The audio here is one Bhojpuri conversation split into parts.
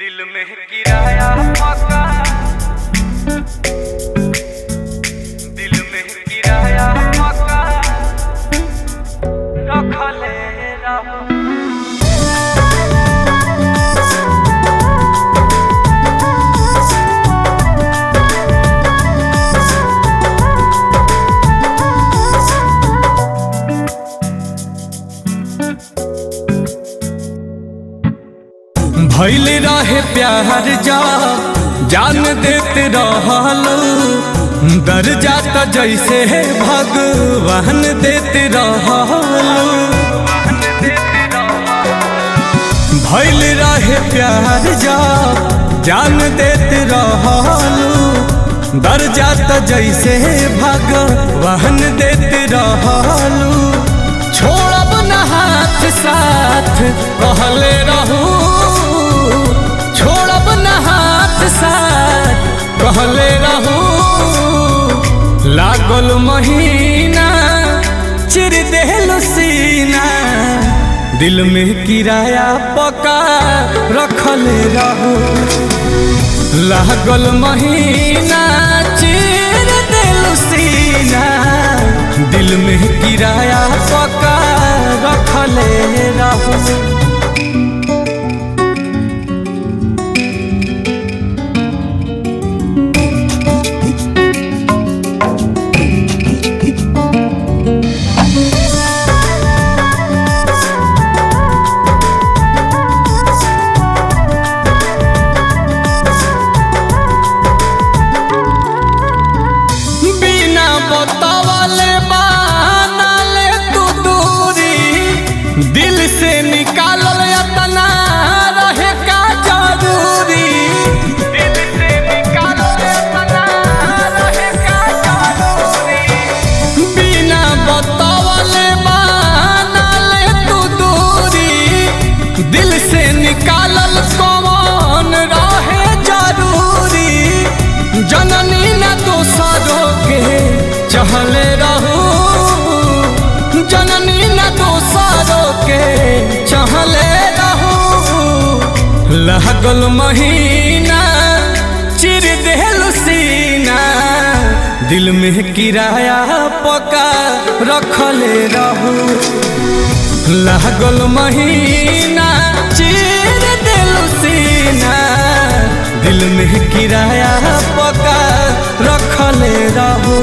दिल में किराया पका दिल में किराया पका रखले रहो भैल रहे प्यार जा जान देते रहलो दर जाता जैसे भगवान देते रहलो भैल रहे प्यार जा जान देते रहलो दर जाता जैसे भगवान देते रहलो छोड़ब न हाथ साथ कहले रहू छोड़ब न हाथ साथ कहले रहू लागल महीना चिर देहलो सीना दिल में किराया पका रखले रहू लागल महीना चिर देहलो सीना दिल में किराया पका रखले रहू बिना बतावले बानले तू दूरी दिल से निकालल यतना रहे का जरूरी दिल से निकालो अपना रहे का जरूरी बिना बतावले बानले तू दूरी दिल से निकालल कौन रहे जरूरी जननी न दोसरों के चहले रहू जननी न दोसरों के चहले रहू लागल महीना चिर देहल सीना दिल में किराया पका रखले रहू लागल महीना चिर दिल सीना दिल में किराया पका रखले रहू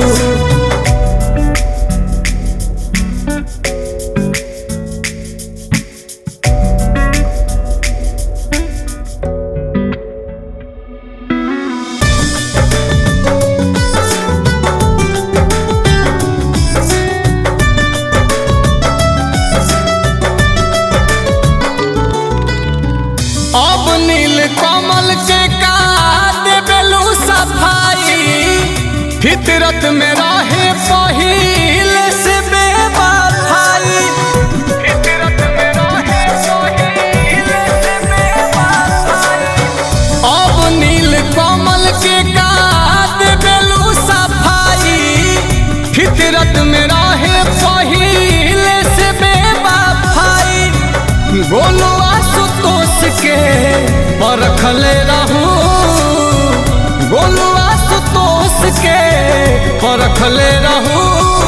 अब नील कमल के का देबेलू सफाई फितरत में रहे पहिल से बेवफाई फितरत में रहे सोहिल से बेवफाई अब नील कमल के का देबेलू सफाई फितरत में रहे पहिल से बेवफाई गोलू आशुतोष के परखले रहू गोलू आशुतोष के परखले रहू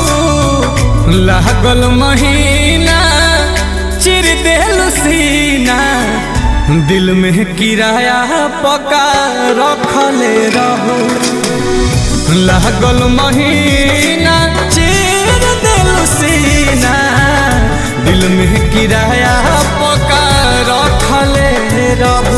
लागल महीना चिर देल सीना दिल में किराया पका रखले रहू लागल महीना चिर देल सीना दिल में किराया पका रखले रहू